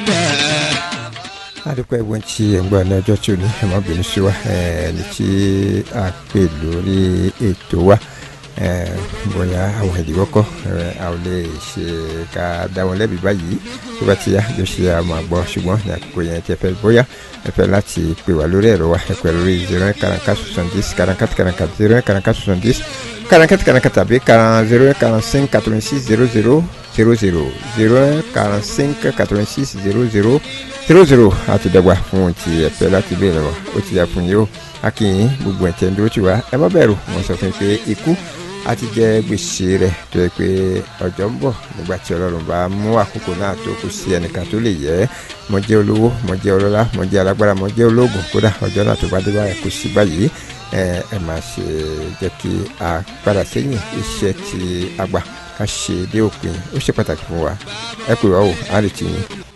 adúpẹ́ ẹ̀gbọ́n tí ẹ̀ ń gbọ́ ní ọjọ́ tí ò ní ẹ̀ má bínú sí wa ẹni tí a pè lórí ètò wa bóyá àwọn ìdíwọ́ kọ́ a ò lè ṣe ká dá wọn lẹ́bi báyìí tó bá ti yá yóò ṣe àmọ́ àgbọ̀ ṣùgbọ́n ní àkókò yẹn tí ẹ fẹ́ bóyá ẹ fẹ́ láti pè wá lórí ẹ̀rọ wa ẹ pẹ̀ lórí zero one quarante soixante-dix quarante quarante zero one quarante soixante-dix quarante quarante tàbí zero one quarante cinq quatre-vingt-six zero zero zero zero zero one quarante cinq quatre-vingt-six zero zero zero zero àti dàgbà fún ohun tí ẹ fẹ́ láti béèrè wa ó ti yà fún yìí o akínyìn gbogbo ẹ̀ tẹ́ ń dúró tì wá ẹ má bẹ̀rù wọ́n sọ fún mi pé ikú a ti jẹ gbèsè rẹ̀ tó yẹ pé ọjọ́ ń bọ̀ nígbà tí ọlọ́run bá mú àkókò náà tó kù sí ẹnìkan tó lè yẹ mo jẹ́ olówó mo jẹ́ ọlọ́lá mo jẹ́ alágbára mo jẹ́ ológun kódà ọjọ́ náà tó bá dé báyìí kò sí báyìí ẹ ẹ máa ṣe jẹ́ kí a padà sẹ́yìn iṣẹ́ tí a gbà ká ṣe dé òpin ó ṣe pàtàkì fún wa ẹ pè wá o á lè tì yín.